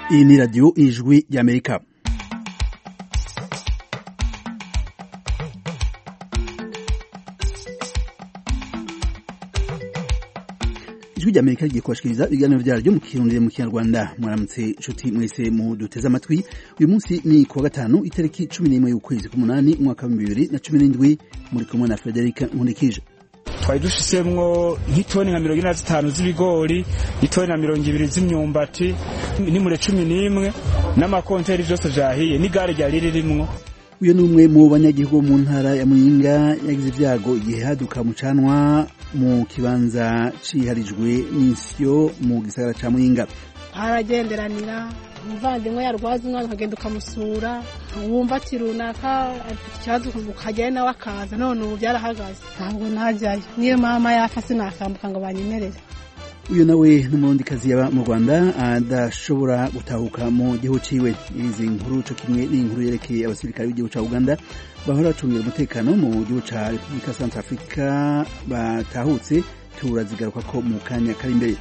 Iyi ni radiyo ijwi ry'amerika ijwi ry'amerika rigiye kubashikiriza ibiganiro vyaryo mu kirundi mu kinyarwanda mwaramutse nshuti mwese mu duteze amatwi uyu munsi ni kuwa gatanu itariki cumi n'imwe y'ukwezi k'umunani umwaka w'ibihumbi bibiri na cumi n'indwi muri kumwe na frederic nkurikije twari dushisemwo nk'itoni nka mirongo ine na zitanu z'ibigori itoni na mirongo ibiri z'imyumbati n'imure cumi n'imwe n'amakonteri vyose vyahiye n'igare ryari ririmwo uyu ni umwe mu banyagihugu bo mu ntara ya muyinga yagize ibyago igihe haduka mucanwa mu kibanza ciharijwe n'isyo mu gisagara ca muyinga aragenderanira umuvandimwe yarwaza umwana ukagenda ukamusura wumva ati runaka afite ikibazo ukajyayo nawe akaza none ubu byarahagaze ntabwo ntajyayo niyo mama yapfa sinakambuka ngo banyemerere uyu nawe n'umurundikazi yaba mu rwanda adashobora gutahuka mu gihugu ciwe izi nkuru co kimwe n'inkuru yerekeye abasirikare b'igihugu ca uganda bahora bacungira umutekano mu gihugu ca repubulika centre africa batahutse turazigaruka ko mu kanya kari imbere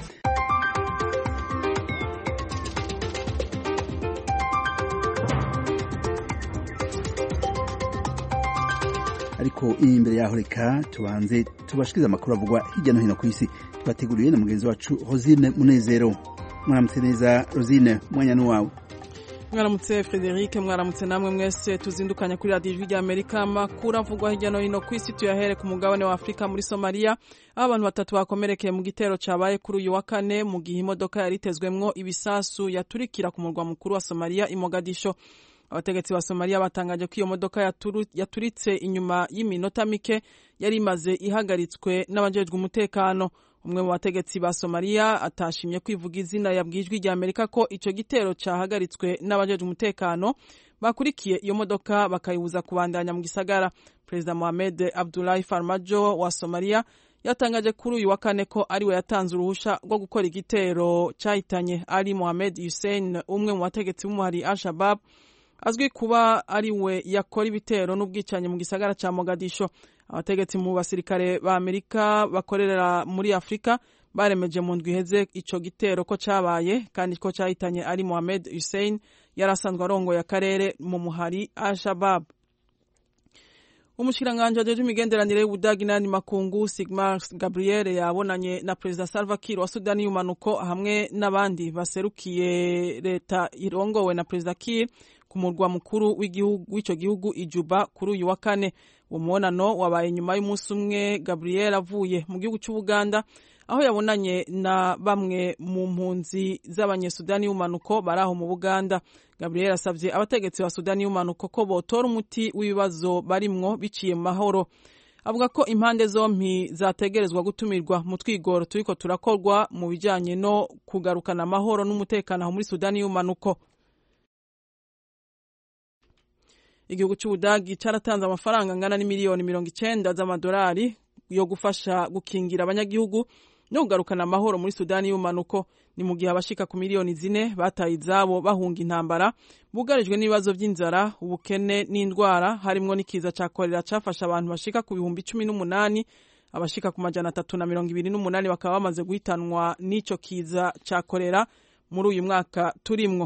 ariko imbere yaho reka tubanze tubashikirize amakuru avugwa hirya no hino ku isi twateguriwe na mugenzi wacu rosine munezero mwaramutse neza rosine mwanya n'uwawe mwaramutse frederic mwaramutse namwe mwese tuzindukanye kuri radiyo ijwi ry'amerika amakuru avugwa hirya no hino ku isi tuyahere ku mugabane wa afurika muri somaliya aho abantu batatu bakomerekeye mu gitero cabaye kuri uyu wa kane mu gihe imodoka yari itezwemwo ibisasu yaturikira ku murwa mukuru wa somaliya i mogadisho abategetsi ba somaliya batangaje ko iyo modoka yaturitse inyuma y'iminota mike yari imaze ihagaritswe n'abajejwe umutekano umwe mu bategetsi ba somaliya atashimye kwivuga izina yabwiye ijwi rya amerika ko ico gitero cahagaritswe n'abajejwe umutekano bakurikiye iyo modoka bakayibuza kubandanya mu gisagara perezida mohamed abdullahi farmajo wa somaliya yatangaje kuri uyu wa kane ko ariwe yatanze uruhusha rwo gukora igitero cahitanye ali mohamed hussein umwe mu bategetsi b'umuhari al shabab azwi kuba ari we yakora ibitero n'ubwicanyi mu gisagara ca mogadisho abategetsi mu basirikare ba amerika bakorera muri afurika baremeje mu ndwi iheze ico gitero ko cabaye kandi ko cahitanye ari mohamed hussein yari asanzwe arongoye akarere mu muhari al-shabab umushikiranganji ajeje imigenderanire y'ubudagi n'ayandi makungu sigmar gabriel yabonanye na perezida salva kiir wa sudani y'umanuko hamwe n'abandi baserukiye leta irongowe na perezida kiir ku murwa mukuru w'ico gihugu ijuba kuri uyu wa kane uwo mubonano wabaye nyuma y'umunsi umwe gabriel avuye mu gihugu c'ubuganda aho yabonanye na bamwe mu mpunzi z'abanyesudani y'umanuko bari aho mu buganda gabriel asabye abategetsi ba sudani y'umanuko ko botora umuti w'ibibazo barimwo biciye mu mahoro avuga ko impande zompi zategerezwa gutumirwa mu twigoro turiko turakorwa mu bijanye no kugarukana amahoro n'umutekano aho muri sudani y'umanuko igihugu cy'ubudagi cyaratanze amafaranga angana n'imiliyoni mirongo icenda z'amadolari yo gufasha gukingira abanyagihugu no kugarukana amahoro muri sudani y'umanuko ni mu gihe abashika ku miliyoni zine bataye izabo bahunga intambara bugarijwe n'ibibazo by'inzara ubukene n'indwara harimwo n'ikiza ca korera cafashe abantu bashika ku bihumbi cumi n'umunani abashika ku majana atatu na mirongo ibiri n'umunani bakaba bamaze guhitanwa n'ico kiza ca korera muri uyu mwaka turimwo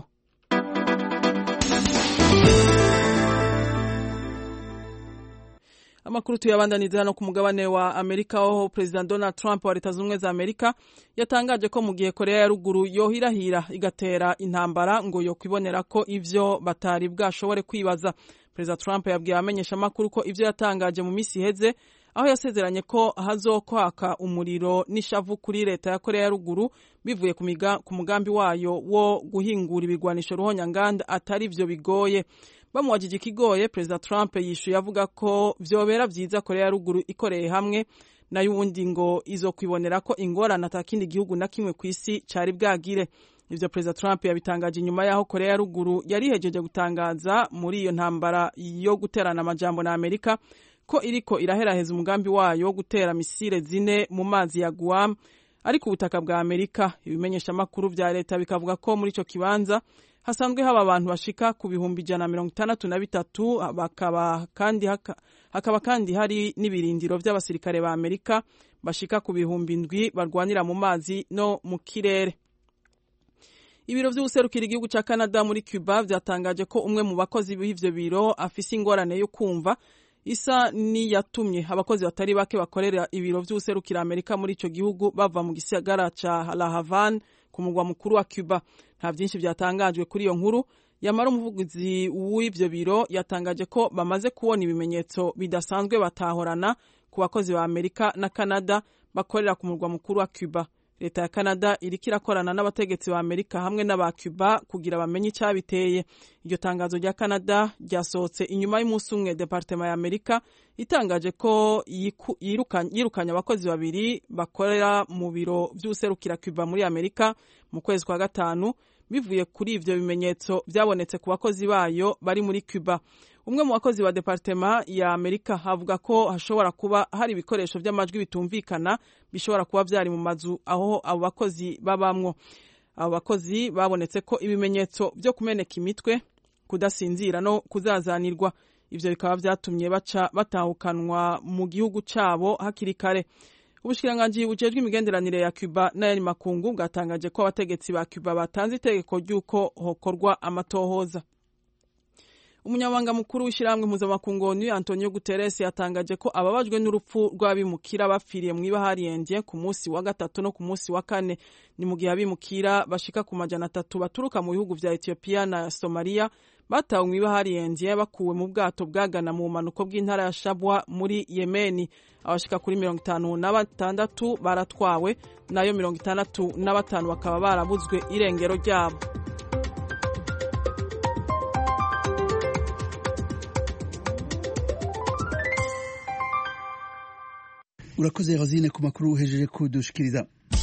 amakuru tuyabandaniza hano ku mugabane wa amerika aho perezida donald trump wa leta z'ubumwe za amerika yatangaje ko mu gihe korea ya ruguru yohirahira igatera intambara ngo yokwibonera ko ivyo batari bwashobore kwibaza perezida trump yabwiye abamenyesha amakuru ko ivyo yatangaje mu misi iheze aho yasezeranye ko hazokwaka umuriro n'ishavu kuri leta ya korea ya ruguru bivuye ku mugambi wayo wo guhingura ibigwanisho ruhonyanganda atari vyo bigoye bamuwajije ikigoye perezida trump yishuye avuga ko vyobera vyiza korea ya ruguru ikoreye hamwe nayo ubundi ngo izokwibonera ko ingorane atakindi gihugu na kimwe ku isi cari bwagire ivyo perezida trump yabitangaje inyuma y'aho korea ya ruguru yari ihejeje gutangaza muri iyo ntambara yo guterana amajambo na amerika ko iriko iraheraheza umugambi wayo wo gutera misile zine mu mazi ya guam ariko ubutaka bwa amerika ibimenyeshamakuru vya leta bikavuga ko muri ico kibanza hasanzwe haba abantu bashika ku bihumbi ijana na mirongo itandatu na bitatu bakaba kandi haka, hakaba kandi hari n'ibirindiro vy'abasirikare ba amerika bashika ku bihumbi ndwi barwanira mu mazi no mu kirere ibiro vy'ubuserukira igihugu ca Canada muri Cuba vyatangaje ko umwe mu bakozi b'ivyo biro afise ingorane yo kumva isa niyatumye abakozi batari bake bakorera ibiro vy'ubuserukira Amerika muri ico gihugu bava mu gisagara ca La Havane ku mugwa mukuru wa Cuba nta vyinshi vyatangajwe kuri iyo nkuru yamara umuvugizi w'ivyo biro yatangaje ko bamaze kubona ibimenyetso bidasanzwe batahorana ku bakozi ba Amerika na Canada bakorera ku murwa mukuru wa Cuba leta ya Canada iriko irakorana n'abategetsi ba Amerika hamwe n'aba Cuba kugira bamenye icabiteye iryo tangazo rya Canada ryasohotse inyuma y'umunsi umwe departement ya Amerika itangaje ko yirukanye abakozi babiri bakorera mu biro vy'userukira Cuba muri Amerika mu kwezi kwa gatanu bivuye kuri ivyo bimenyetso vyabonetse ku bakozi bayo bari muri Cuba umwe mu bakozi wa departema ya Amerika havuga ko hashobora kuba hari ibikoresho vy'amajwi bitumvikana bishobora kuba vyari mu mazu aho abo bakozi babamwo abo bakozi babonetse ko ibimenyetso vyo kumeneka imitwe kudasinzira no kuzazanirwa ivyo bikaba vyatumye baca batahukanwa mu gihugu cabo hakiri kare ubushikiranganji bujejwe imigenderanire ya Cuba n'ayandi makungu bwatangaje ko abategetsi ba Cuba batanze itegeko ry'uko hokorwa amatohoza umunyamabanga mukuru w'ishyirahamwe mpuzamakungu onu antonio guterres yatangaje ko ababajwe n'urupfu rw'abimukira bapfiriye mu ibahariyenje ku munsi wa gatatu no ku munsi wa kane ni mu gihe abimukira bashika ku majana atatu baturuka mu bihugu vya etiyopiya na somaliya batawe mu ibahariyenje bakuwe mu bwato bwagana mu bumanuko bw'intara ya shabwa muri yemeni abashika kuri mirongo itanu na batandatu baratwawe nayo mirongo itandatu na batanu bakaba barabuzwe irengero ryabo urakoze rozine ku makuru uhejeje kudushikiriza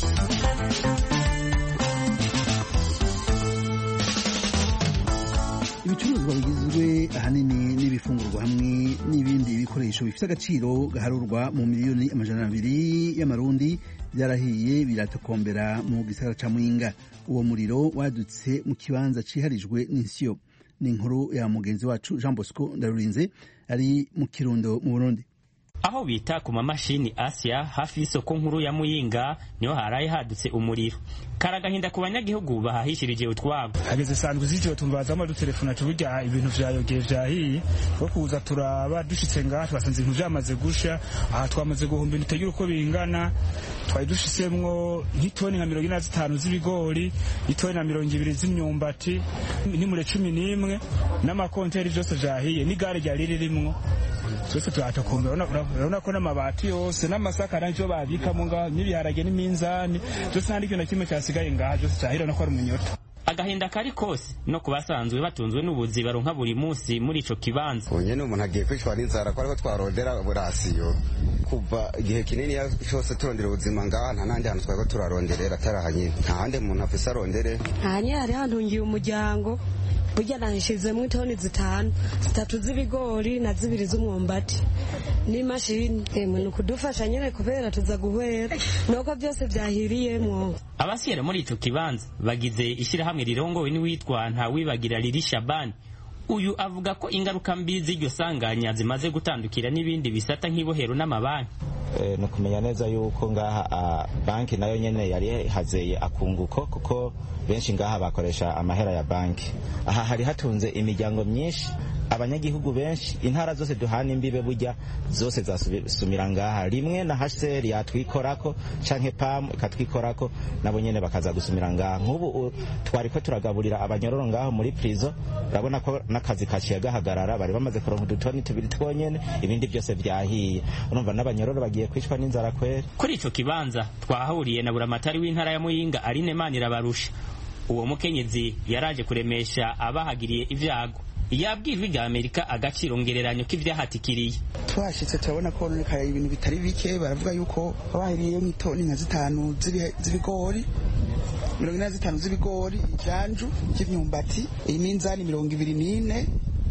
ibicuruzwa bigizwe ahanini n'ibifungurwa hamwe n'ibindi bikoresho bifite agaciro gaharurwa mu miliyoni amajana abiri y'amarundi byarahiye biratokombera mu gisagara ca mwinga uwo muriro wadutse mu kibanza ciharijwe n'insiyo ni inkuru ya mugenzi wacu jean bosco ndarurinze ari mu kirundo mu burundi aho bita ku mamashini Asia hafi y'isoko nkuru ya Muyinga niho haraye hadutse umuriro karagahinda ku banyagihugu bahahishirije utwabo hageze sanzwe z'ijoro tumbaza dutelefona tuburya ibintu vyayogeye vyahiye ko kuza turaba dushitse ngaha twasanze ibintu vyamaze gusha aha twamaze guhumba ibintu utagira uko bingana twari dushisemwo nk'itoni nka mirongo ine na zitanu z'ibigori itoni na mirongo ibiri z'imyumbati n'imure cumi n'imwe n'amakonteri vyose vyahiye n'igare ryari ririmwo twese turatokombe urabona ko n'amabati yose n'amasaka nacyo babikamo ngaho n'ibiharage n'iminzani byose nta n'ikintu na kimwe cyasigaye ngaha byose cyahira no ko ari umunyota agahinda kari kose no ku basanzwe batunzwe n'ubuzi baronka buri munsi muri ico kibanza ubu nyene umuntu agiye kwicwa n'inzara ko ariko twarondera burasiyo kuva igihe kinini cyose turondera ubuzima ngaha nta nandi hantu twariko turaronderera ataraha nyene nta handi umuntu afise arondere aha nyene hari hantungiye umuryango burya nashizemo itoni zitanu zitatu z'ibigori na zibiri z'umwumbati n'imashini emwe ni ukudufasha nyine kubera tuza guhwera nuko byose byahiriyemwo abasiyera muri ico kibanza bagize ishirahamwe rirongowe n'uwitwa ntawibagira riri shabani uyu avuga ko ingaruka mbi z'iryo sanganya zimaze gutandukira n'ibindi bisata nk'ibohero n'amabanki ni ukumenya neza yuko ngaha banki nayo nyene yari hazeye akunguko kuko benshi ngaha bakoresha amahera ya banki aha hari hatunze imiryango myinshi abanyagihugu benshi intara zose duhana imbibe burya zose zasumira ngaha rimwe na HCR yatwikorako canke PAM ikatwikorako nabo nyene bakaza gusumira ngaha nk'ubu twariko turagaburira abanyororo ngaho muri prison urabona ko n'akazi kaciye gahagarara bari bamaze kuronka udutoni tubiri twonyene ibindi byose vyahiye urumva n'abanyororo bagiye kwicwa n'inzara kweri kuri ico kibanza twahahuriye na buramatari w'intara ya Muyinga Aline Manirabarusha uwo mukenyezi yaraje kuremesha abahagiriye ivyago yabwirwa rya amerika agaciro ngereranyo k'ivyahatikiriye twashitse turabona ko honekaye ibintu bitari bike baravuga yuko bahiriye nk'itoni nka zitanu z'ibigori mirongo ine na zitanu z'ibigori ijanju ry'imyumbati iminzani mirongo ibiri n'ine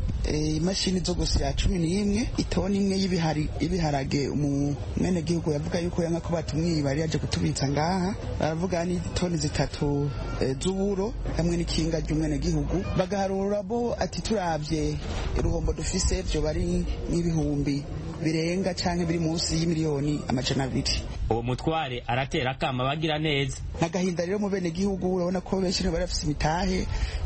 imashini zo gusya cumi n'imwe itoni imwe y'ibiharage umwene gihugu yavuga yuko yanga ko batumwiba yari yaje kutubitsa ngaha baravuga n'itoni zitatu z'uburo hamwe n'ikinga ry'umwene gihugu bagaharura bo ati turabye uruhombo dufise byo bari nk'ibihumbi birenga canke biri munsi y'imiliyoni amajana abiri uwo mutware aratera akama abagira neza n'agahinda rero mu bene gihugu urabona ko benshi bari bafite imitahe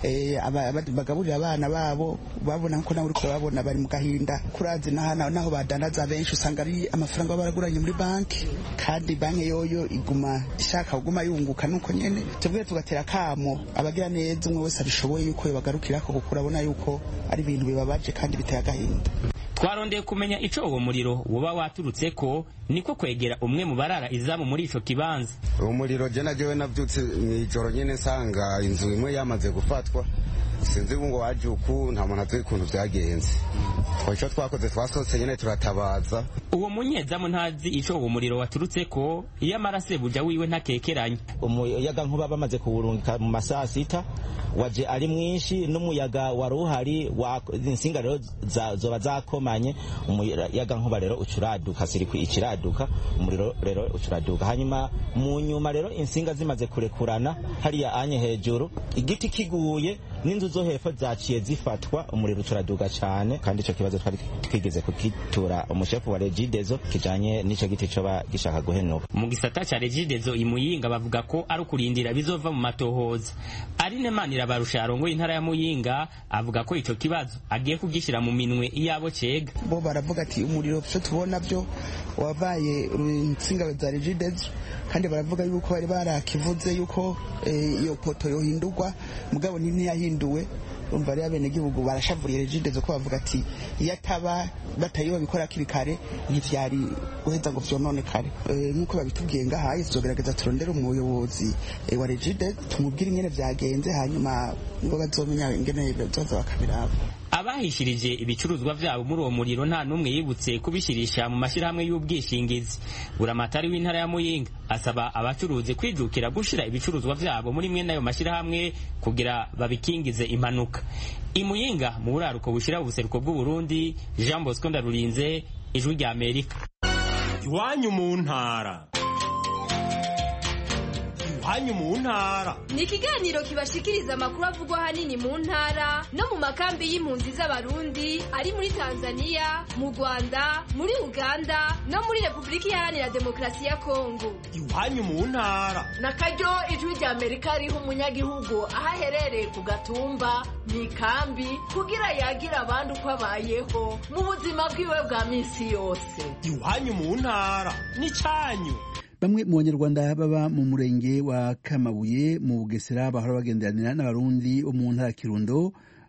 bagaburira abana babo babona ko nawe uriko babona bari mu gahinda kurazi naho badandaza benshi usanga ari amafaranga baba baraguranye muri banki kandi banki yoyo iguma ishaka kuguma yunguka nuko nyene tubwiye tugatera akamo abagira neza umwe wese abishoboye yuko yobagarukirako kuko urabona yuko ari ibintu bibabaje kandi biteye agahinda twarondeye kumenya ico uwo muriro woba waturutse ko niko kwegera umwe mu barara izamu muri ico kibanza uwo muriro je najewe navyutse mw'ijoro nyene nsanga inzu imwe yamaze gufatwa sinzi ngo waje uku nta muntu azi ukuntu vyagenze ico twakoze twasohotse nyene turatabaza uwo munyezamu ntazi ico uwo muriro waturutse ko iyo amarase buja wiwe ntakekeranya umuyaga nkuba bamaze kuwurungika mu masaha sita waje ari mwinshi n'umuyaga wari uhari insinga rero zoba zakomanye umuyaga nkuba rero ucuraduka sirikwi ikiraduka umuriro rero ucuraduka hanyuma mu nyuma rero insinga zimaze kurekurana hariya anye hejuru igiti kiguye n'inzu zo hepfo zaciye zifatwa umuriro ucuraduka cyane kandi icyo kibazo twari twigeze kugitura umushefu wa regidezo kijanye n'ico giti coba gishaka guhenuka mu gisata ca regidezo imuyinga bavuga ko ari ukurindira bizova mu matohoza arine manira barusha arongoye intara ya muyinga avuga ko ico kibazo agiye kugishira mu minwe iyabo cega bo baravuga ati umuriro vyo tubona vyo wabaye insinga za regidezo kandi baravuga yuko bari barakivuze yuko iyo poto yohindurwa mugabo ntiyahinduwe umva rero abenegihugu barashavuriye regidezo ko bavuga ati iyo ataba batayiba bikora hakiri kare ntivyari guheza ngo vyononekare nk'uko babitubwiye ngahaye tuzogerageza turondere umuyobozi wa regide tumubwire ingene vyagenze hanyuma ngo bazomenya ingene bazoza bakabiraba abahishirije ibicuruzwa vyabo muri uwo muriro nta n'umwe yibutse kubishirisha mu mashyirahamwe y'ubwishingizi buramatari w'intara ya muyinga asaba abacuruzi kwijukira gushira ibicuruzwa vyabo muri mwe n'ayo mashyirahamwe kugira babikingize impanuka imuyinga mu buraruko bushira ubuseruko bw'uburundi jean bosco ndarurinze ijwi rya amerika iwanyu mu ntara iwanyu mu ntara ni ikiganiro kibashikiriza amakuru avugwa ahanini mu ntara no mu makambi y'impunzi z'abarundi ari muri tanzania mu rwanda muri uganda no muri repubulika iharanira demokarasi ya kongo iwanyu mu ntara na karyo ijwi rya amerika riha umunyagihugu aho aherereye ku gatumba mu ikambi kugira yagira abandi uko abayeho mu buzima bwiwe bwa minsi yose iwanyu mu ntara ni cyanyu bamwe mu banyarwanda baba mu murenge wa kamabuye mu bugesera bahora bagenderanira n'abarundi bo mu ntara kirundo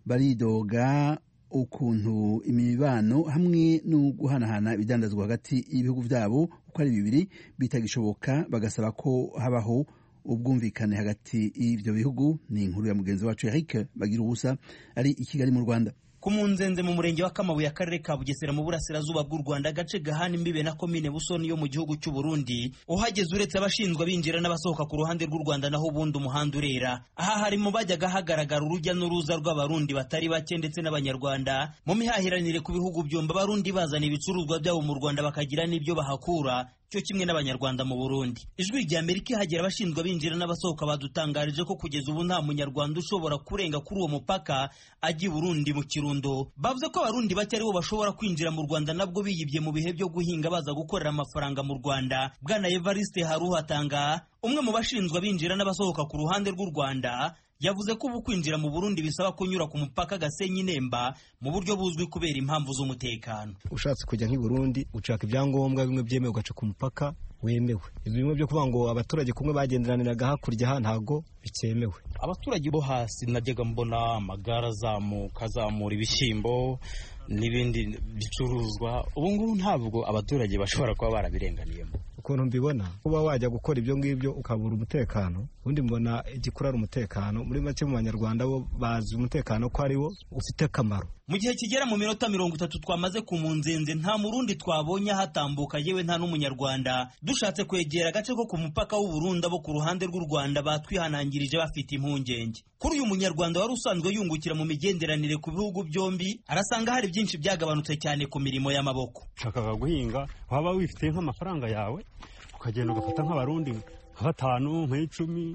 baridoga ukuntu imibano hamwe no guhanahana ibidandazwa hagati y'ibihugu byabo uko ari bibiri bitagishoboka bagasaba ko habaho ubwumvikane hagati y'ibyo bihugu ni inkuru ya mugenzi wacu Eric bagira ubusa ari i Kigali mu Rwanda ku munzenze mu murenge wa kamabuye akarere ka bugesera mu burasirazuba bw'u rwanda agace gahana imbibe na komine busoni yo mu gihugu cy'u burundi uhageze uretse abashinzwe abinjira n'abasohoka ku ruhande rw'u rwanda naho ubundi umuhanda urera aha hari mu bajyaga hagaragara urujya n'uruza rw'abarundi batari bake ndetse n'abanyarwanda mu mihahiranire ku bihugu byombi abarundi bazana ibicuruzwa byabo mu rwanda bakagira n'ibyo bahakura cyo kimwe n'abanyarwanda mu Burundi ijwi rya Amerika ihagera abashinzwe abinjira n'abasohoka badutangarije ko kugeza ubu nta munyarwanda ushobora kurenga kuri uwo mupaka ajya i Burundi mu Kirundo bavuze ko abarundi bake aribo bashobora kwinjira mu Rwanda nabwo biyibye mu bihe byo guhinga baza gukorera amafaranga mu Rwanda bwana Evariste Haruhatanga umwe mu bashinzwe abinjira n'abasohoka ku ruhande rw'u Rwanda yavuze ko ubu kwinjira mu Burundi bisaba kunyura ku mupaka Gasenyi Nemba mu buryo buzwi kubera impamvu z'umutekano ushatse kujya nk'i Burundi ushaka ibyangombwa bimwe byemewe ugaca ku mupaka wemewe ibyo bimwe byo kuvuga ngo abaturage kumwe bagenderaniraga hakurya aha ntago bikemewe abaturage bo hasi najyaga mbona amagare azamuka azamura ibishyimbo n'ibindi bicuruzwa ubu ngubu ntabwo abaturage bashobora kuba barabirenganiyemo ukuntu mbibona kuba wajya gukora ibyo ngibyo ukabura umutekano ubundi mbona igikuru ari umutekano muri make mu banyarwanda bo bazi umutekano ko ari wo ufite akamaro mu gihe kigera mu minota mirongo itatu twamaze ku munzenze nta murundi twabonye hatambuka yewe nta n'umunyarwanda dushatse kwegera agace ko ku mupaka w'uburundi abo ku ruhande rw'u rwanda batwihanangirije bafite impungenge kuri uyu munyarwanda wari usanzwe yungukira mu migenderanire ku bihugu byombi arasanga hari byinshi byagabanutse cyane ku mirimo y'amaboko ushakaga guhinga waba wifite nk'amafaranga yawe ukagenda ugafata nk'abarundi nka batanu nk'icumi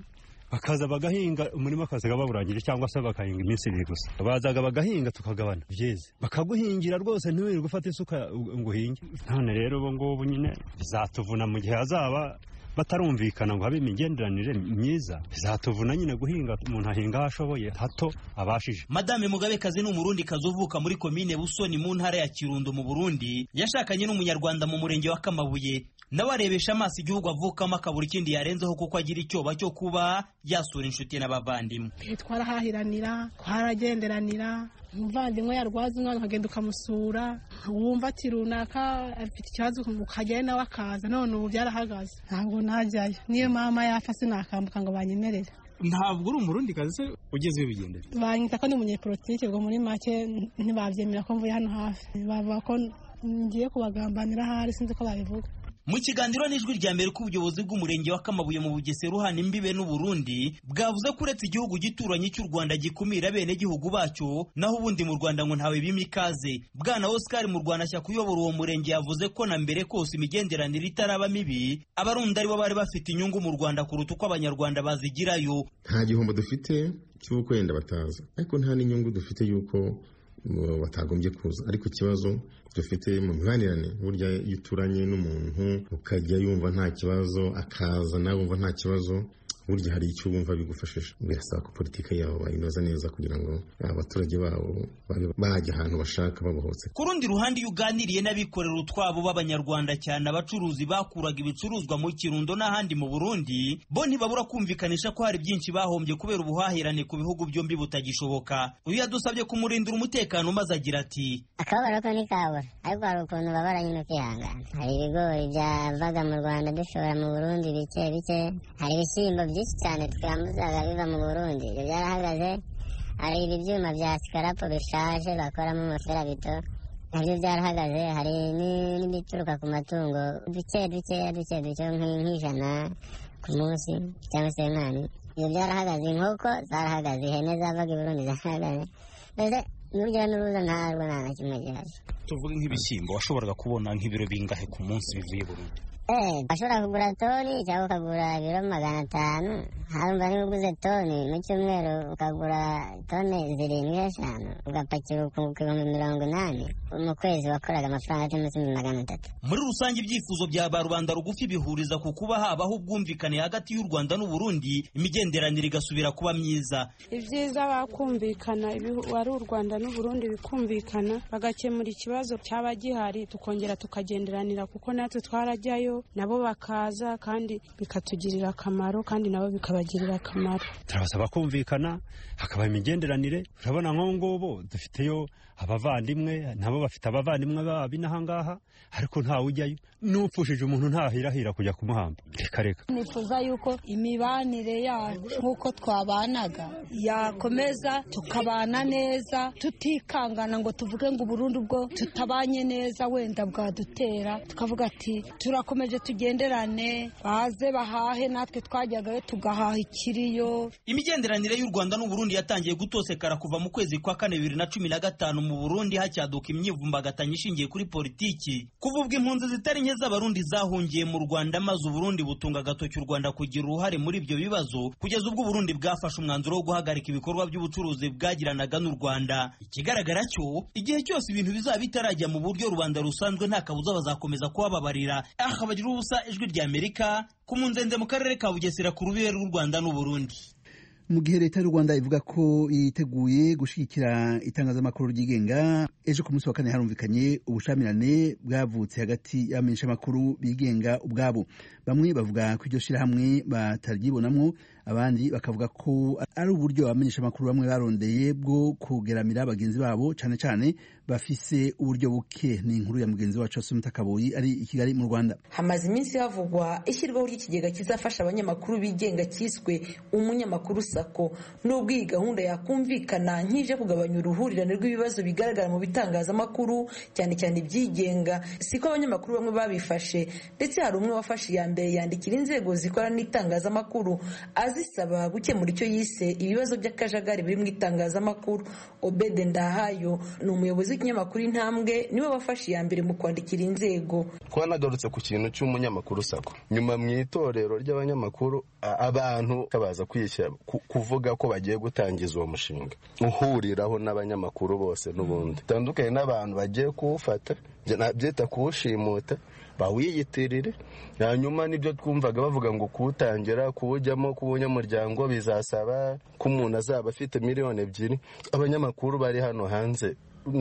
bakaza bagahinga umurima akazaga bawurangije cyangwa se bakahinga iminsi ibiri gusa bazaga bagahinga tukagabana byeze bakaguhingira rwose ntiwirirwe ufata isuka ngo uhinge none rero ubu ngubu nyine bizatuvuna mu gihe hazaba batarumvikana ngo habe imigenderanire myiza bizatuvuna nyine guhinga umuntu ahinga aho ashoboye hato abashije madame mugabekazi ni umurundi kazi uvuka muri komine busoni mu ntara ya kirundo mu burundi yashakanye n'umunyarwanda mu murenge wa kamabuye nawe arebesha amaso igihugu avukamo akabura ikindi yarenzeho kuko agira icyoba cyo kuba yasura inshuti n'abavandimwe twarahahiranira twaragenderanira umuvandimwe yarwaza umwana ukagenda ukamusura wumva ati runaka afite ikibazo ukajyayo nawe akaza none ubu byarahagaze ntabwo najyayo niyo mama yapfa sinakambuka ngo banyemerere ntabwo uri umurundi kazi se ugeze bigendera banyita ko ni umunyepolitike ubwo muri make ntibabyemera ko mvuye hano hafi bavuga ko ngiye kubagambanira ahari sinzi ko babivuga mu kiganiro n'ijwi rya mbere ko ubuyobozi bw'umurenge wa kamabuye mu bugesera uhana imbibe n'uburundi bwavuze ko uretse igihugu gituranye cy'u rwanda gikumira bene gihugu bacyo naho ubundi mu rwanda ngo ntawe bima ikaze bwana oscar mu rwanda shyaka uyobora uwo murenge yavuze ko na mbere kose imigenderanire itaraba mibi abarundi aribo bari bafite inyungu mu rwanda kuruta uko abanyarwanda bazigirayo nta gihombo dufite cy'uko wenda bataza ariko nta n'inyungu dufite y'uko batagombye kuza ariko ikibazo dufite mu mibanirane burya iyo uturanye n'umuntu ukajya yumva nta kibazo akaza nawe wumva nta kibazo burya hari icyo wumva bigufashije birasaba ko politiki yabo bayinoza neza kugira ngo abaturage babo babe bajya ahantu bashaka babohotse ku rundi ruhande iyo uganiriye n'abikorera utwabo b'abanyarwanda cyane abacuruzi bakuraga ibicuruzwa mu kirundo n'ahandi mu burundi bo ntibabura kumvikanisha ko hari byinshi bahombye kubera ubuhahirane ku bihugu byombi butagishoboka uyu yadusabye kumurindira umutekano maze agira ati akababaro ko ntikabura ariko hari ukuntu babara nyine ukihangana hari ibigori byavaga mu rwanda dushobora mu burundi bike bike hari ibishyimbo byinshi cyane twambuzaga biva mu burundi ibyo byarahagaze hari ibi byuma bya sikarapo bishaje bakoramo amaferabito nabyo byarahagaze hari n'ibituruka ku matungo duke duke duke duke nk'ijana ku munsi cyangwa se nkani ibyo byarahagaze inkoko zarahagaze ihene zavaga i burundi zarahagaze mbese n'urujya n'uruza ntarwo nta na kimwe gihari tuvuge nk'ibishyimbo washoboraga kubona nk'ibiro bingahe ku munsi bivuye burundi Eh, bashobora kugura toni cyangwa ukagura ibiro magana atanu harumva niba uguze toni mu cyumweru ukagura toni zirindwi eshanu ugapakira ku bihumbi mirongo inani mu kwezi wakoraga amafaranga atari munsi y'ibihumbi magana atatu muri rusange ibyifuzo bya ba rubanda rugufi bihuriza ku kuba habaho ubwumvikane hagati y'u rwanda n'u burundi imigenderanire igasubira kuba myiza ibyiza bakumvikana wari u rwanda n'u burundi bikumvikana bagakemura ikibazo cyaba gihari tukongera tukagenderanira kuko natwe twarajyayo nabo bakaza kandi bikatugirira akamaro kandi nabo bikabagirira akamaro turabasaba kumvikana hakaba imigenderanire urabona nk'ubu ngubu dufiteyo abavandimwe nabo bafite abavandimwe babi n'ahangaha ariko ntawe ujyayo n'upfushije umuntu ntahirahira kujya kumuhamba reka reka nifuza yuko imibanire yacu nk'uko twabanaga yakomeza tukabana neza tutikangana ngo tuvuge ngo uburundi bwo tutabanye neza wenda bwadutera tukavuga ati turakomeje tugenderane baze bahahe natwe twajyagayo tugahaha ikiriyo imigenderanire y'u rwanda n'u burundi yatangiye gutosekara kuva mu kwezi kwa kane bibiri na cumi na gatanu mu burundi hacyaduka imyivumbagatanyo ishingiye kuri politiki kuva ubwo impunzi zitari nke z'abarundi zahungiye mu rwanda maze uburundi butunga agatoki u rwanda kugira uruhare muri ibyo bibazo kugeza ubwo uburundi bwafashe umwanzuro wo guhagarika ibikorwa by'ubucuruzi bwagiranaga n'u rwanda ikigaragara cyo igihe cyose ibintu bizaba bitarajya mu buryo rubanda rusanzwe nta kabuza bazakomeza kubababarira aha bagira ubusa ijwi rya amerika ku munzenze mu karere ka bugesera ku rubibe rw'u rwanda n'uburundi mu gihe leta y'u rwanda ivuga ko yiteguye gushyigikira itangazamakuru ryigenga ejo ku munsi wa kane harumvikanye ubushamirane bwavutse hagati y'abamenyeshamakuru bigenga ubwabo bamwe bavuga ko iryo shyirahamwe bataryibonamwo abandi bakavuga ko ari uburyo abamenyeshamakuru bamwe barondeye bwo kugeramira bagenzi babo cyane cyane bafise uburyo buke ni inkuru ya mugenzi wacu Asumita Kaboyi ari i Kigali mu Rwanda hamaze iminsi havugwa ishyirwaho ry'ikigega kizafasha abanyamakuru bigenga cyiswe umunyamakuru sako nubwo iyi gahunda yakumvikana nk'ije kugabanya uruhurirane rw'ibibazo bigaragara mu bitangazamakuru cyane cyane ibyigenga siko abanyamakuru bamwe babifashe ndetse hari umwe wafashe iya mbere yandikira inzego zikora n'itangazamakuru azisaba gukemura icyo yise ibibazo by'akajagari biri mu itangazamakuru obede ndahayo ni umuyobozi w'ikinyamakuru intambwe niwe wafashe iya mbere mu kwandikira inzego twanagarutse ku kintu cy'umunyamakuru sako nyuma mu itorero ry'abanyamakuru abantu baza kwishyira kuvuga ko bagiye gutangiza uwo mushinga uhuriraho n'abanyamakuru bose n'ubundi bitandukanye n'abantu bagiye kuwufata byita kuwushimuta bawiyitirire hanyuma nibyo twumvaga bavuga ngo kuwutangira kuwujyamo kuwunyamuryango bizasaba ko umuntu azaba afite miliyoni ebyiri abanyamakuru bari hano hanze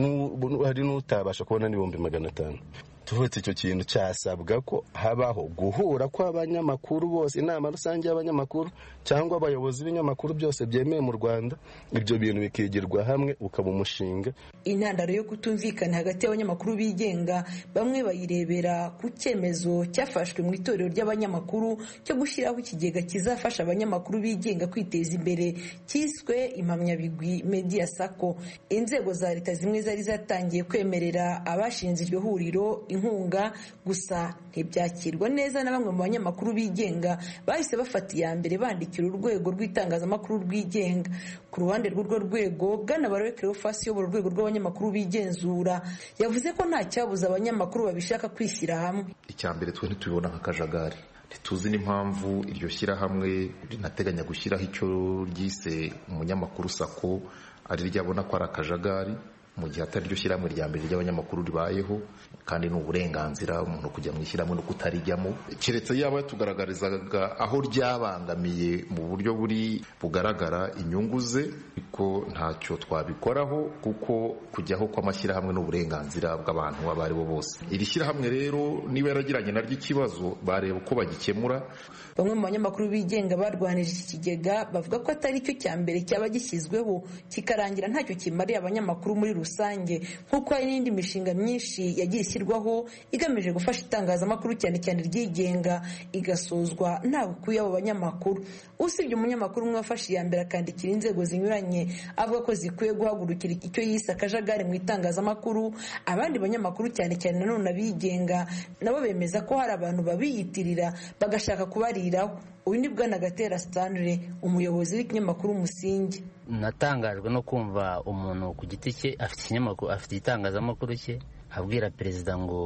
hari n'utabasha kubona n'ibihumbi magana atanu tuvutse icyo kintu cyasabwa ko habaho guhura kw'abanyamakuru bose inama rusange y'abanyamakuru cyangwa abayobozi b'ibinyamakuru byose byemewe mu rwanda ibyo bintu bikigirwa hamwe ukaba umushinga intandaro yo kutumvikana hagati y'abanyamakuru bigenga bamwe bayirebera ku cyemezo cyafashwe mu itorero ry'abanyamakuru cyo gushyiraho ikigega kizafasha abanyamakuru bigenga kwiteza imbere cyiswe impamyabigwi media sako inzego za leta zimwe zari zatangiye kwemerera abashinze iryo huriro inkunga gusa ntibyakirwa neza na bamwe mu banyamakuru bigenga bahise bafata iya mbere bandikira urwego rw'itangazamakuru rwigenga ku ruhande rw'urwo rwego bwana barowe kerofasi uyobora urwego rw'abanyamakuru bigenzura yavuze ko nta cyabuza abanyamakuru babishaka kwishyira hamwe icya mbere twe ntitubibona nk'akajagari ntituzi n'impamvu iryo shyirahamwe rinateganya gushyiraho icyo ryise umunyamakuru sako ari ryabona ko ari akajagari mu gihe atari ryo shyirahamwe rya mbere ry'abanyamakuru ribayeho kandi ni uburenganzira umuntu kujya mu ishyirahamwe no kutarijyamo keretse yaba yatugaragarizaga aho ryabangamiye mu buryo buri bugaragara inyungu ze ariko ntacyo twabikoraho kuko kujyaho kw'amashyirahamwe ni uburenganzira bw'abantu abo ari bo bose iri shyirahamwe rero niba yaragiranye naryo ikibazo bareba uko bagikemura bamwe mu banyamakuru bigenga barwanije iki kigega bavuga ko atari cyo cya mbere cyaba gishyizweho kikarangira ntacyo kimariye abanyamakuru muri rusange nk'uko hari n'indi mishinga myinshi yagiye ishyirwaho igamije gufasha itangazamakuru cyane cyane ryigenga igasozwa ntawe ukuye abo banyamakuru usibye umunyamakuru umwe wafashe iya mbere akandikira inzego zinyuranye avuga ko zikwiye guhagurukira icyo yise akajagari mu itangazamakuru abandi banyamakuru cyane cyane nanone abigenga nabo bemeza ko hari abantu babiyitirira bagashaka kubariraho uyu ni bwana gatera stanley umuyobozi w'ikinyamakuru umusingi natangajwe no kumva umuntu ku giti cye afite ikinyamakuru afite igitangazamakuru cye abwira perezida ngo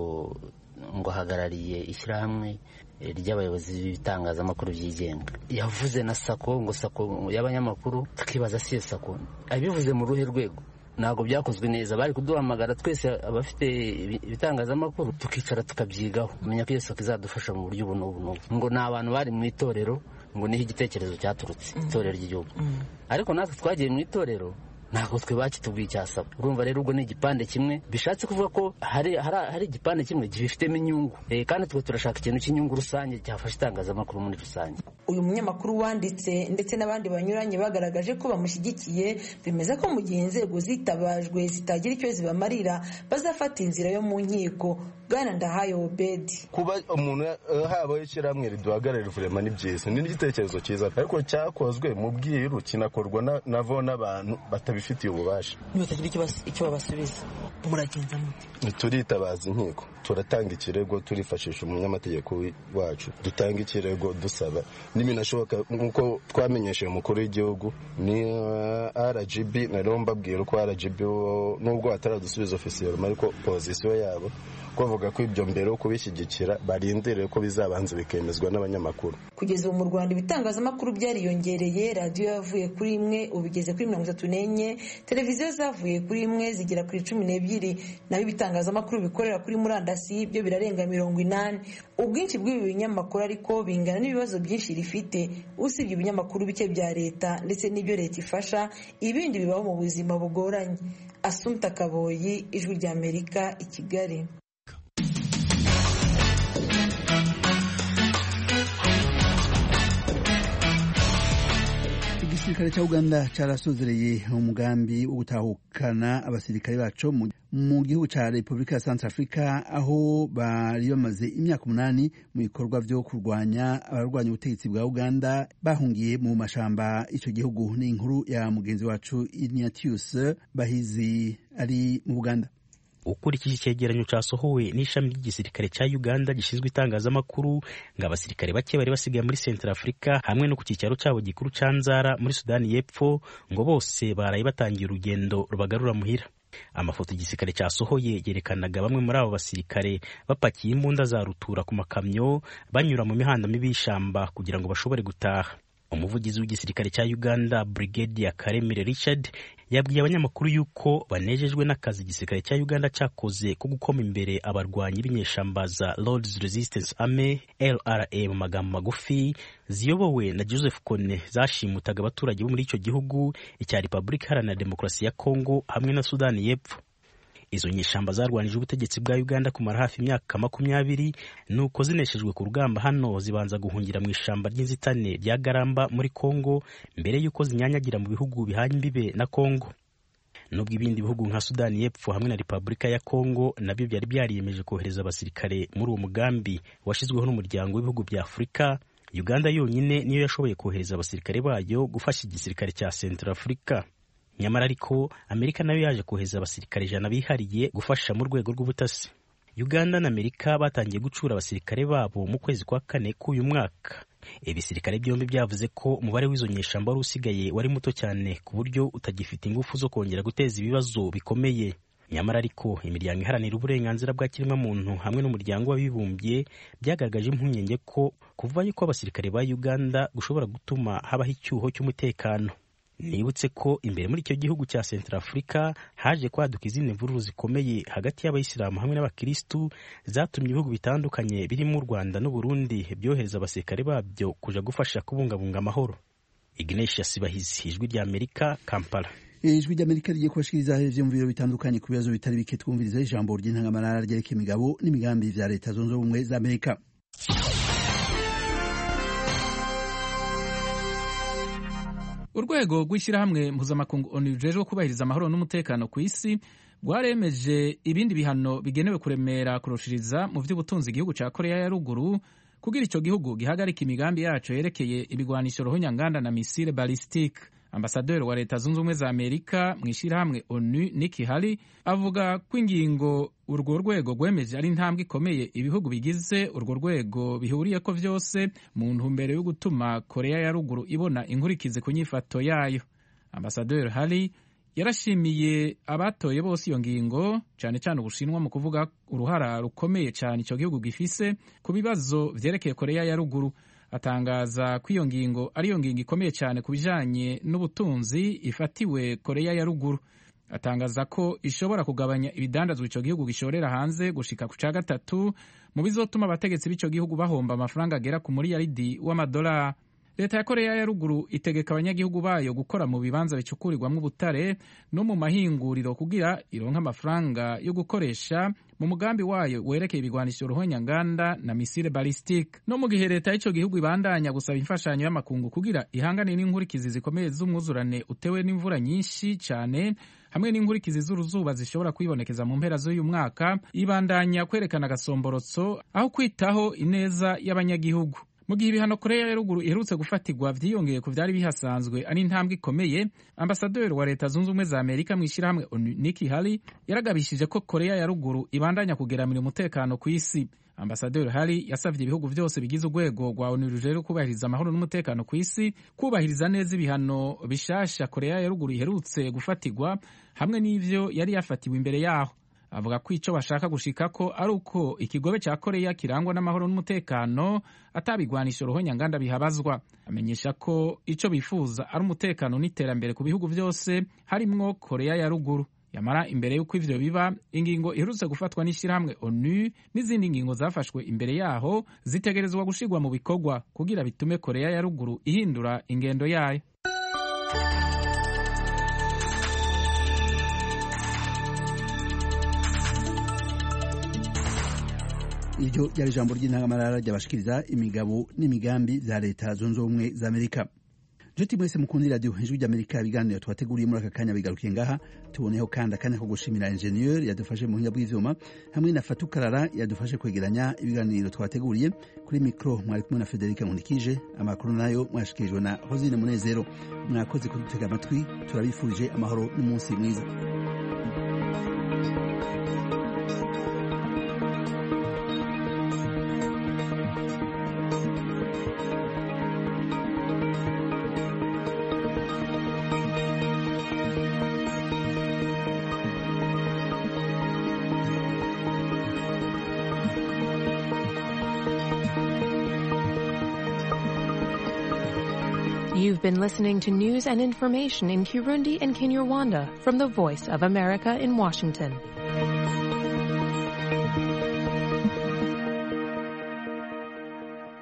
ngo ahagarariye ishyirahamwe ry'abayobozi b'ibitangazamakuru byigenga yavuze na sako ngo sako y'abanyamakuru tukibaza si iyo sako abivuze mu ruhe rwego ntabwo byakozwe neza bari kuduhamagara twese abafite ibitangazamakuru tukicara tukabyigaho kumenya ko iyo sako izadufasha mu buryo ubu n'ubu n'ubu ngo ni abantu bari mu itorero ngo niho igitekerezo cyaturutse itorero ry'igihugu ariko natwe twagiye mu itorero ntabwo twe bakitubwiye icyasaba urumva rero ubwo ni igipande kimwe bishatse kuvuga ko hari hari igipande kimwe gifitemo inyungu kandi twe turashaka ikintu cy'inyungu rusange cyafasha itangazamakuru muri rusange uyu munyamakuru wanditse ndetse n'abandi banyuranye bagaragaje ko bamushyigikiye bemeza ko mu gihe inzego zitabajwe zitagira icyo zibamarira bazafata inzira yo mu nkiko bwana ndahayo obedi kuba umuntu habaho ishyirahamwe riduhagararira vurema ni byiza ni n'igitekerezo cyiza ariko cyakozwe mu bwiru kinakorwa navo n'abantu batabifitiye ububasha ntibatagira icyo babasubiza muragenza mute turitabaza inkiko turatanga ikirego turifashisha umunyamategeko wacu dutanga ikirego dusaba n'ibinashoboka nk'uko twamenyesheje umukuru w'igihugu ni rgb nariho mbabwira ko rgb nubwo bataradusubiza ofisiyeri ariko pozisiyo yabo bavuga ko ibyo mbere yo kubishyigikira barindiriye ko bizabanza bikemezwa n'abanyamakuru kugeza ubu mu rwanda ibitangazamakuru byariyongereye radiyo yavuye kuri imwe ubu igeze kuri mirongo itatu n'enye televiziyo zavuye kuri imwe zigera kuri cumi n'ebyiri naho ibitangazamakuru bikorera kuri murandasi byo birarenga mirongo inani ubwinshi bw'ibi binyamakuru ariko bingana n'ibibazo byinshi rifite usibye ibinyamakuru bike bya leta ndetse n'ibyo leta ifasha ibindi bibaho mu buzima bugoranye asumta kaboyi ijwi ry'amerika i kigali igisirikare cya uganda carasozereye umugambi wo gutahukana abasirikare baco mu gihugu ca repubulika ya centre africa aho bari bamaze imyaka umunani mu bikorwa vyo kurwanya abarwanya ubutegetsi bwa uganda bahungiye mu mashamba ico gihugu ni inkuru ya mugenzi wacu ignatius bahizi ari mu buganda ukurikije icyegeranyo cyasohowe n'ishami ry'igisirikare cya uganda gishinzwe itangazamakuru ngo abasirikare bake bari basigaye muri centre africa hamwe no ku cyicaro cyabo gikuru cya nzara muri sudani y'epfo ngo bose baraye batangiye urugendo rubagarura muhira amafoto igisirikare cyasohoye yerekanaga bamwe muri abo basirikare bapakiye imbunda za rutura ku makamyo banyura mu mihanda mibi y'ishyamba kugira ngo bashobore gutaha umuvugizi w'igisirikare cya uganda brigade ya karemire richard yabwiye abanyamakuru yuko banejejwe n'akazi igisirikare cya uganda cyakoze ko gukoma imbere abarwanyi b'inyeshamba za lords resistance army lra mu magambo magufi ziyobowe na joseph kone zashimutaga abaturage bo muri icyo gihugu icya repubulika iharanira demokarasi ya congo hamwe na sudani y'epfo izo nyeshamba zarwanije ubutegetsi bwa uganda kumara hafi imyaka makumyabiri nuko zineshejwe ku rugamba hano zibanza guhungira mu ishamba ry'inzitane rya garamba muri congo mbere y'uko zinyanyagira mu bihugu bihanye imbibe na congo nubwo ibindi bihugu nka sudani y'epfo hamwe na repubulika ya congo nabyo byari byariyemeje kohereza abasirikare muri uwo mugambi washyizweho n'umuryango w'ibihugu bya afurika uganda yonyine niyo yashoboye kohereza abasirikare bayo gufasha igisirikare cya central africa nyamara ariko amerika nayo yaje kohereza abasirikare ijana bihariye gufasha mu rwego rw'ubutasi uganda na amerika batangiye gucura abasirikare babo mu kwezi kwa kane k'uyu mwaka ibisirikare byombi byavuze ko umubare w'izo nyeshamba wari usigaye wari muto cyane ku buryo utagifite ingufu zo kongera guteza ibibazo bikomeye nyamara ariko imiryango iharanira uburenganzira bwa kiremwamuntu hamwe n'umuryango w'abibumbye byagaragaje impungenge ko kuvayo kw'abasirikare ba uganda gushobora gutuma habaho icyuho cy'umutekano nibutse ko imbere muri icyo gihugu cya central africa haje kwaduka izindi mvururu zikomeye hagati y'abayisilamu hamwe n'abakirisitu zatumye ibihugu bitandukanye birimo u rwanda n'uburundi byohereza abasirikare babyo kuja gufasha kubungabunga amahoro ignatius bahizi ijwi rya amerika kampala ijwi ry'amerika rigiye kubashikiriza ivyo mu biro bitandukanye ku bibazo bitari bike twumviriza ijambo ry'intangamarara ryerekeye imigabo n'imigambi vya leta zunze ubumwe za amerika urwego rw'ishyirahamwe mpuzamakungu onu rujejwe kubahiriza amahoro n'umutekano ku isi rwaremeje ibindi bihano bigenewe kuremera kurushiriza mu by'ubutunzi igihugu cya korea ya ruguru kugira icyo gihugu gihagarika imigambi yaco yerekeye ibigwanisho ruhunyanganda na misile balistique ambasaderi wa leta zunze ubumwe za amerika mu ishyirahamwe onu niki hali avuga ko ingingo urwo rwego rwemeje ari intambwe ikomeye ibihugu bigize urwo rwego bihuriye ko vyose mu ntumbero yo gutuma korea ya ruguru ibona inkurikizi ku nyifato yayo ambasaderi hali yarashimiye abatoye bose iyo ngingo cyane cyane ubushinwa mu kuvuga uruhara rukomeye cyane icyo gihugu gifise ku bibazo vyerekeye korea ya ruguru atangaza ko iyo ngingo ariyo ngingo ikomeye cyane ku bijanye n'ubutunzi ifatiwe korea ya ruguru atangaza ko ishobora kugabanya ibidandazwa icyo gihugu gishorera hanze gushika ku ca gatatu mu bizotuma abategetsi b'icyo gihugu bahomba amafaranga agera ku muriyaridi w'amadolari leta ya korea ya ruguru itegeka abanyagihugu bayo gukora mu bibanza bicukurirwamo ubutare no mu mahinguriro kugira ironka amafaranga yo gukoresha mu mugambi wayo werekeye ibigwanisho ruhonyanganda na misile balistike no mu gihe leta y'icyo gihugu ibandanya gusaba imfashanyo y'amakungu kugira ihangane n'inkurikizi zikomeye z'umwuzurane utewe n'imvura nyinshi cyane hamwe n'inkurikizi z'uruzuba zishobora kwibonekeza mu mpera z'uyu mwaka ibandanya kwerekana agasomborotso aho kwitaho ineza y'abanyagihugu mu gihe ibihano korea ya ruguru iherutse gufatirwa vyiyongeye ku vyari bihasanzwe ari intambwe ikomeye ambasaderi wa leta zunze ubumwe za amerika mu ishyirahamwe niki hali yaragabishije ko korea ya ruguru ibandanya kugeramira umutekano ku isi ambasaderi hari yasavye ibihugu vyose bigize urwego rwa onu rujejwe kubahiriza amahoro n'umutekano ku isi kubahiriza neza ibihano bishasha korea ya ruguru iherutse gufatirwa hamwe n'ivyo yari yafatiwe imbere yaho avuga ko icyo bashaka gushika ko ari uko ikigobe cya koreya kirangwa n'amahoro n'umutekano atabigwanisha ruhonyanganda bihabazwa amenyesha ko icyo bifuza ari umutekano n'iterambere ku bihugu byose harimwo koreya ya ruguru yamara imbere y'uko ivyo biba ingingo iherutse gufatwa n'ishyirahamwe onu n'izindi ngingo zafashwe imbere yaho zitegerezwa gushirwa mu bikorwa kugira bitume koreya ya ruguru ihindura ingendo yayo iryo ryari ijambo ry'intangamarara ryabashikiriza imigabo n'imigambi za leta zunze ubumwe za amerika nshuti mwese mukunda iradiyo ijwi ry'amerika ibiganiro twateguriye muri aka kanya bigarukiye ngaha tuboneho kandi akanya ko gushimira enjeniyeri yadufashe mu buhinga bw'ivyuma hamwe na fatukarara yadufashe kwegeranya ibiganiro twateguriye kuri mikoro mwari kumwe na federike nkundikije amakuru nayo mwashikirijwe na hosine munezero mwakoze kudutega amatwi turabifurije amahoro n'umunsi mwiza You've been listening to news and information in Kirundi and Kinyarwanda from the Voice of America in Washington.